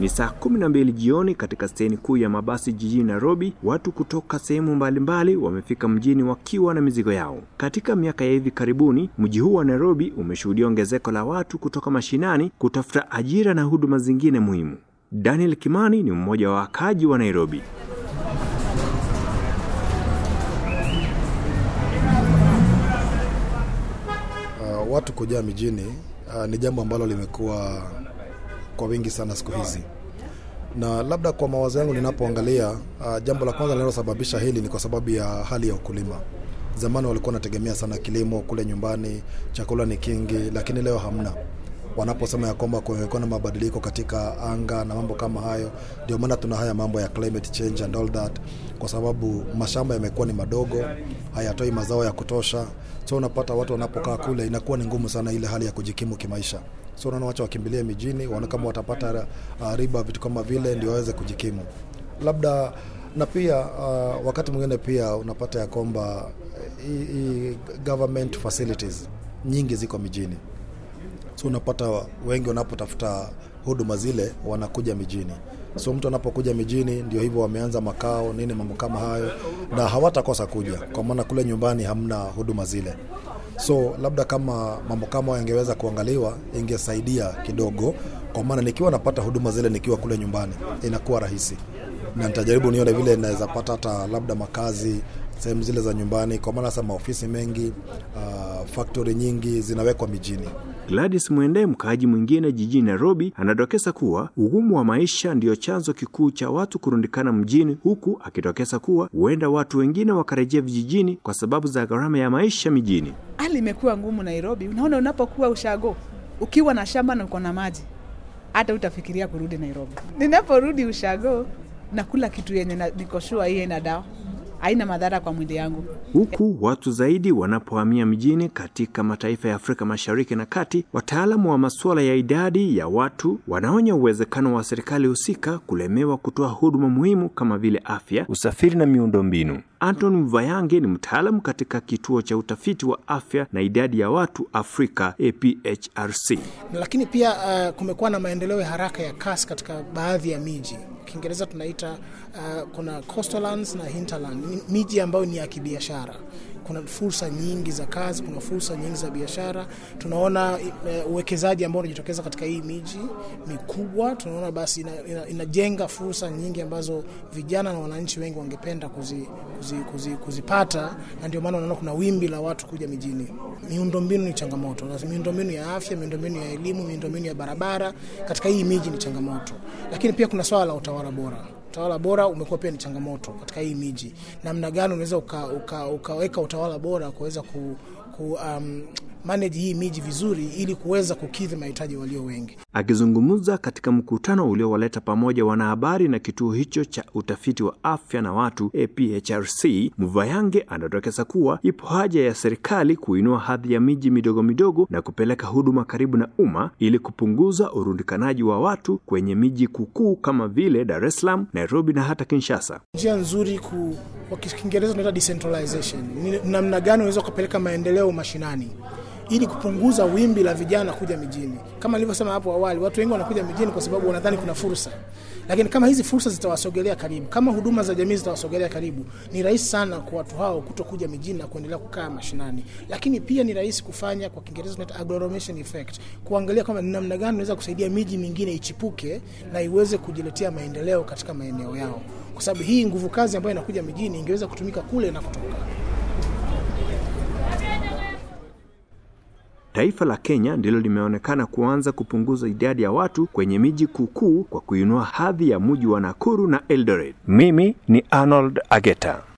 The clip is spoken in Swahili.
Ni saa kumi na mbili jioni katika steni kuu ya mabasi jijini Nairobi. Watu kutoka sehemu mbalimbali wamefika mjini wakiwa na mizigo yao. Katika miaka ya hivi karibuni, mji huu wa Nairobi umeshuhudia ongezeko la watu kutoka mashinani kutafuta ajira na huduma zingine muhimu. Daniel Kimani ni mmoja wa wakaaji wa Nairobi. Uh, watu kujaa mijini uh, ni jambo ambalo limekuwa kwa wingi sana siku hizi, na labda kwa mawazo yangu ninapoangalia, uh, jambo la kwanza linalosababisha hili ni kwa sababu ya hali ya ukulima. Zamani walikuwa wanategemea sana kilimo kule nyumbani, chakula ni kingi, lakini leo hamna. Wanaposema ya kwamba kumekuwa na mabadiliko katika anga na mambo kama hayo, ndio maana tuna haya mambo ya climate change and all that, kwa sababu mashamba yamekuwa ni madogo, hayatoi mazao ya kutosha. So unapata watu wanapokaa kule, inakuwa ni ngumu sana ile hali ya kujikimu kimaisha. So unaona wacha wakimbilie mijini, waone kama watapata uh, riba, vitu kama vile, ndio waweze kujikimu labda na pia uh, wakati mwingine pia unapata ya kwamba hii government facilities nyingi ziko mijini, so unapata wengi wanapotafuta huduma zile wanakuja mijini. So mtu anapokuja mijini, ndio hivyo wameanza makao nini, mambo kama hayo, na hawatakosa kuja, kwa maana kule nyumbani hamna huduma zile. So labda kama mambo kama hayo yangeweza kuangaliwa, ingesaidia kidogo, kwa maana nikiwa napata huduma zile nikiwa kule nyumbani inakuwa rahisi na nitajaribu nione vile naweza pata hata labda makazi sehemu zile za nyumbani, kwa maana sasa maofisi mengi uh, factory nyingi zinawekwa mijini. Gladys Mwende, mkaaji mwingine jijini Nairobi, anadokeza kuwa ugumu wa maisha ndiyo chanzo kikuu cha watu kurundikana mjini, huku akidokeza kuwa huenda watu wengine wakarejea vijijini kwa sababu za gharama ya maisha mijini. Hali imekuwa ngumu Nairobi. Unaona, unapokuwa ushago ukiwa na shamba na uko na maji, hata utafikiria kurudi Nairobi. Ninaporudi ushago nakula kitu yenye niko sure hii ina dawa haina madhara kwa mwili yangu. Huku watu zaidi wanapohamia mjini katika mataifa ya Afrika Mashariki na Kati, wataalamu wa masuala ya idadi ya watu wanaonya uwezekano wa serikali husika kulemewa kutoa huduma muhimu kama vile afya, usafiri na miundombinu. Anton Mvayange ni mtaalamu katika kituo cha utafiti wa afya na idadi ya watu Afrika APHRC. Lakini pia uh, kumekuwa na maendeleo ya haraka ya kasi katika baadhi ya miji Kiingereza tunaita uh, kuna coastallands na hinterland, miji ambayo ni ya kibiashara. Kuna fursa nyingi za kazi, kuna fursa nyingi za biashara. Tunaona uh, uwekezaji ambao unajitokeza katika hii miji mikubwa. Tunaona basi ina, ina, inajenga fursa nyingi ambazo vijana na wananchi wengi wangependa kuzi, kuzi, kuzi, kuzipata, na ndio maana unaona kuna wimbi la watu kuja mijini. Miundombinu ni changamoto, miundombinu ya afya, miundombinu ya elimu, miundombinu ya barabara katika hii miji ni changamoto, lakini pia kuna swala la utawala bora utawala bora umekuwa pia ni changamoto katika hii miji. Namna gani unaweza uka, uka, ukaweka utawala bora kuweza ku, ku um, manage hii miji vizuri ili kuweza kukidhi mahitaji walio wengi. Akizungumza katika mkutano uliowaleta pamoja wanahabari na kituo hicho cha utafiti wa afya na watu APHRC, Mvayange anadokeza kuwa ipo haja ya serikali kuinua hadhi ya miji midogo midogo na kupeleka huduma karibu na umma ili kupunguza urundikanaji wa watu kwenye miji kukuu kama vile Dar es Salaam, Nairobi na hata Kinshasa. Njia nzuri ku, kwa Kiingereza tunaita decentralization, ni namna gani unaweza kupeleka maendeleo mashinani ili kupunguza wimbi la vijana kuja mijini. Kama nilivyosema hapo awali, watu wengi wanakuja mijini kwa sababu wanadhani kuna fursa, lakini kama hizi fursa zitawasogelea karibu, kama huduma za jamii zitawasogelea karibu, ni rahisi sana kwa watu hao kutokuja mijini na kuendelea kukaa mashinani. Lakini pia ni rahisi kufanya, kwa Kiingereza tunaita agglomeration effect, kuangalia kwamba ni namna gani unaweza kusaidia miji mingine ichipuke na iweze kujiletea maendeleo katika maeneo yao, kwa sababu hii nguvu kazi ambayo inakuja mijini ingeweza kutumika kule na kutoka Taifa la Kenya ndilo limeonekana kuanza kupunguza idadi ya watu kwenye miji kukuu kwa kuinua hadhi ya mji wa Nakuru na Eldoret. Mimi ni Arnold Ageta.